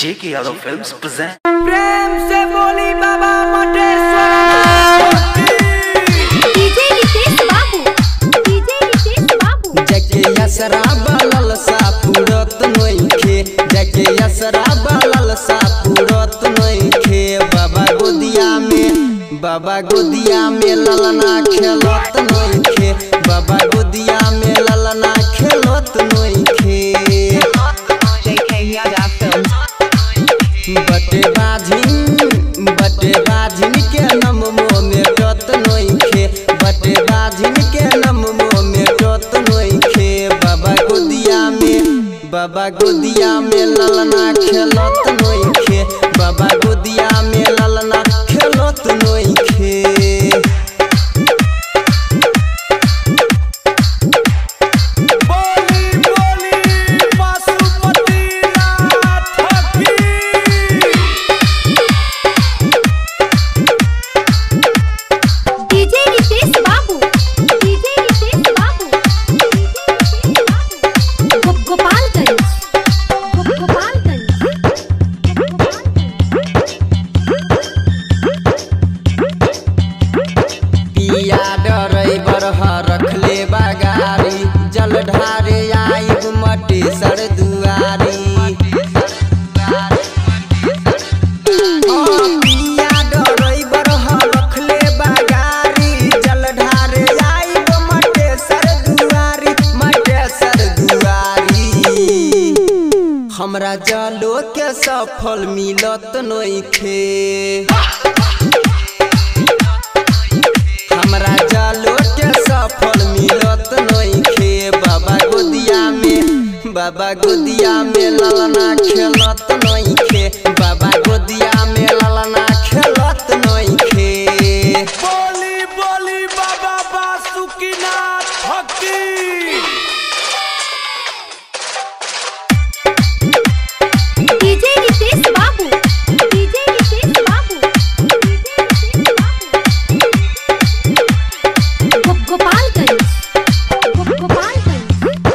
J.K. Yadav Films present. प्रेम से बोली बाबा मटेश्वर डीजे रितेश बाबू डीजे रितेश बाबू जके यसरा बलल सा पूरत नइखे जके यसरा बलल सा पूरत नइखे बाबा गोदिया में बाबा गोदिया में ललना खेलत नइखे बाबा गोदिया में ललना खेलत नइखे बटे बाझिन बटे बाझिन के नम मोह में टत नइखे बटे बाझिन के नम मोह में टत नइखे बाबा गोदिया में बाबा गोदिया में ललना खेलत नइखे बाबा गोदिया में ललना खेलत नइखे बोली बोली पशुपतिनाथ की डीजे रितेश बाबू डीजे रितेश बाबू गो- गोपालगंज गो- गोपालगंज पिया डरैबर रखले बगारी जल ढारे आइब मटे सर दुआरी हाँ, पिया डरैबर रखले बगारी जल ढारे आइब मटे सर दुआरी मटे सर दुआरी हमरा जलो के सफल मिलत नइखे हमरा जालो के सफल मिलत नइखे बाबा गोदिया में बाबा गोदिया में ललना खेलत नइखे बाबा गोदिया में ललना खेलत नइखे बोली बोली बाबा बासुकीनाथ की डीजे रितेश बाबू डीजे रितेश बाबू डीजे रितेश बाबू गो- गोपालगंज गो- गोपालगंज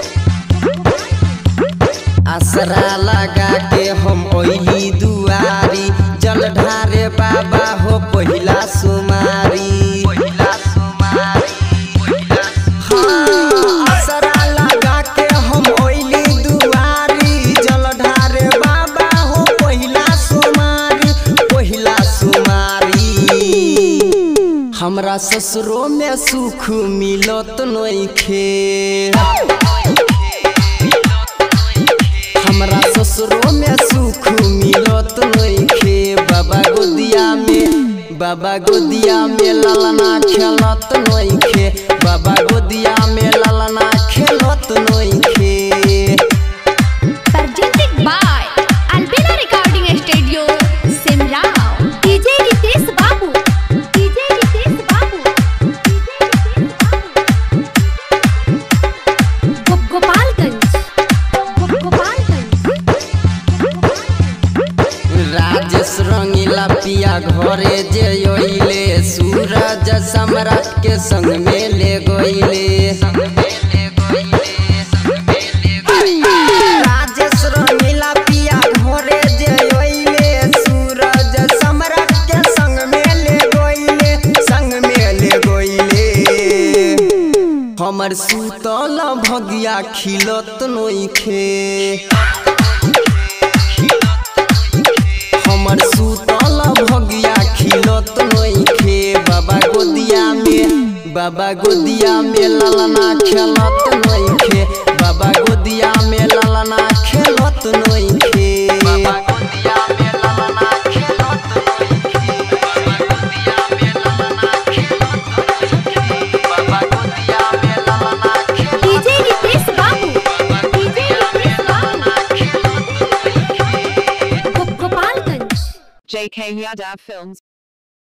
आसरा लगा के हम ओइली दुआरी जल ढारे बाबा हो पहिला सुमारी पहिला सुमारी हाँ, आसरा लगा के हम ओइली दुआरी जल ढारे बाबा हो पहिला सुमारी पहिला सुमारी हमरा ससुरो में सुख मिलत नइखे हमरा ससुरो में सुख मिलत नइखे बाबा गोदिया में बाबा गोदिया में ललना खेलत नइखे बाबा गोदिया में ललना खेलत नइखे presented by Albina Recording Studio, Simrao. DJ Ritesh Babu. DJ Ritesh Babu. DJ Ritesh Babu. Go- Gopalganj. Go- Gopalganj. Rajesh रंगीला पिया घरे जे अइले सूरज सम्राट के संग में ले गइले राजेश रंगीला पिया घरे जे अइले सूरज सम्राट के संग में ले गइले संग में ले गइले हमर सुतल भगिया खिलत नइखे हमर सुतल भगिया खिलत नइखे बाबा गोदिया में बाबा गोदिया में ललना खेलत नइखे बाबा गोदिया में ललना खेलत नइखे बाबा गोदिया में ललना खेलत बाबा गोदिया में ललना DJ Ritesh Babu. DJ Ritesh Babu. Go- Gopalganj. JK Yadav Films